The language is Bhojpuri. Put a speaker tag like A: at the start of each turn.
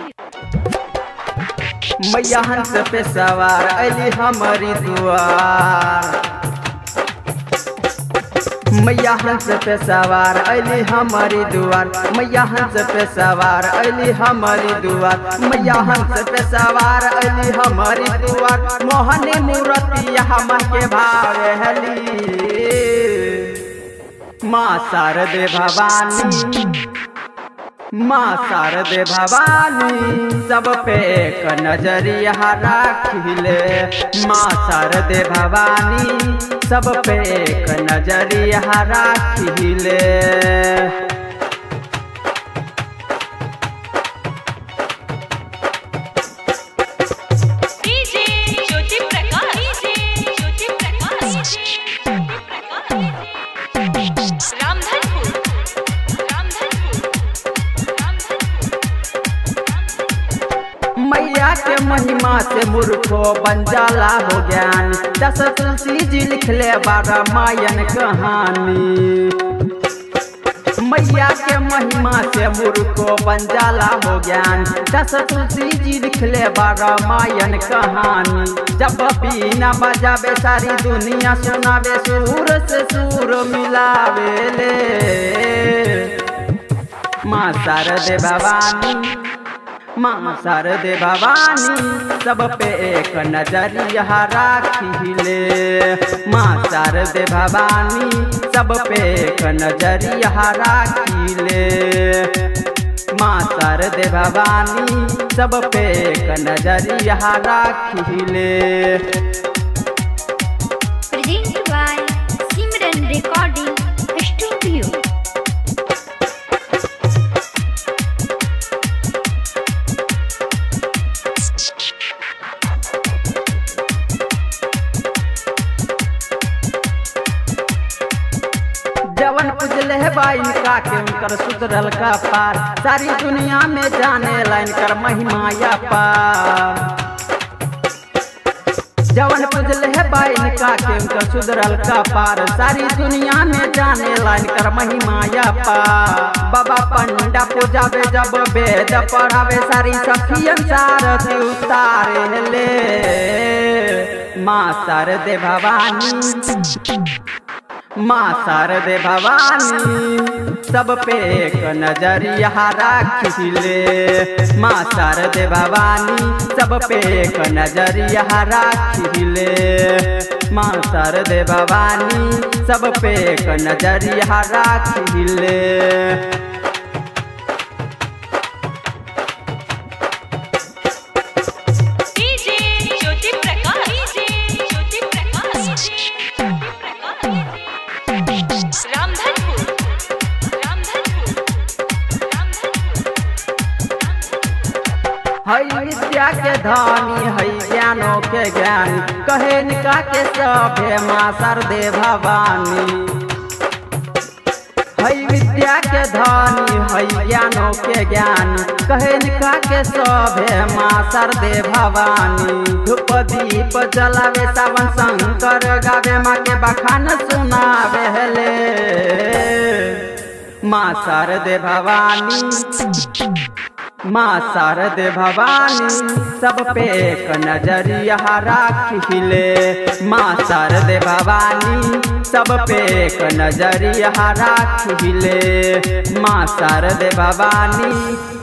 A: मैया हंस पे सवार अली हमारी दुआर मैया हंस पे सवार अली हमारी दुआर मैया हंस पे सवार अली हमारी दुआर मैया हंस पे सवार अली हमारी दुआर मोहनी मूर्ति हमन के भावे हली माँ शारदे भवानी माँ शारदे भवानी सब पे एक नजरिया राखिले माँ शारदे भवानी सब पे एक नजरिया राखिले
B: डीजे ज्योति प्रकाश डीजे ज्योति प्रकाश रामधनपुर रामधनपुर रामधनपुर
A: मैया के महिमा से मूर्खो बन जाला हो ज्ञान दस तुलसी जी लिखले बारह मायन कहानी मैया के महिमा से मूर्खो बन जाला हो ज्ञान दस तुलसी जी लिखले बारह मायन कहानी जब बीना बजावे सारी दुनिया सुनावे सूर से सूर मिलावे ले माँ शारदे भवानी माँ शारदे भवानी सब पे एक नजरिया राखिले माँ शारदे भवानी सब पे एक नजरिया राखिले माँ शारदे भवानी सब पे एक नजरिया राखिले
C: Presented by Simran Recording Studio.
A: जवन पुजले है बा इनका के उनकर सुधरल का पार सारी दुनिया में जाने ला इनकर महिमा या पार जवन पुजले है बा इनका के उनकर सुधरल का पार सारी दुनिया में जाने ला इनकर महिमा या पार बाबा पंडा पूजावे जब वेद पढ़ावे सारी सखियन सारथी उतारे ले माँ शारदे भवानी माँ शारदे भवानी सब पे एक नजरिया राखिले माँ शारदे भवानी सब पे एक नजरिया राखिले माँ शारदे भवानी सब पे एक नजरिया राखिले
B: डीजे ज्योति प्रकाश डीजे ज्योति प्रकाश रामधनपुर रामधनपुर रामधनपुर
A: हई विद्या के धनी हई ज्ञानों के ज्ञानी कहे निका के सभे माँ सरदे भवानी हई विद्या के धनी हई ज्ञानों के ज्ञान कहे निका के सभे माँ सरदे भवानी धूप दीप जलावे सावन शंकर गावे माँ के बखान सुनावे ले माँ शारदे भवानी माँ शारदे भवानी सब पे एक नजरिया राखिले माँ शारदे भवानी सब पे एक नजरिया राखिले माँ शारदे भवानी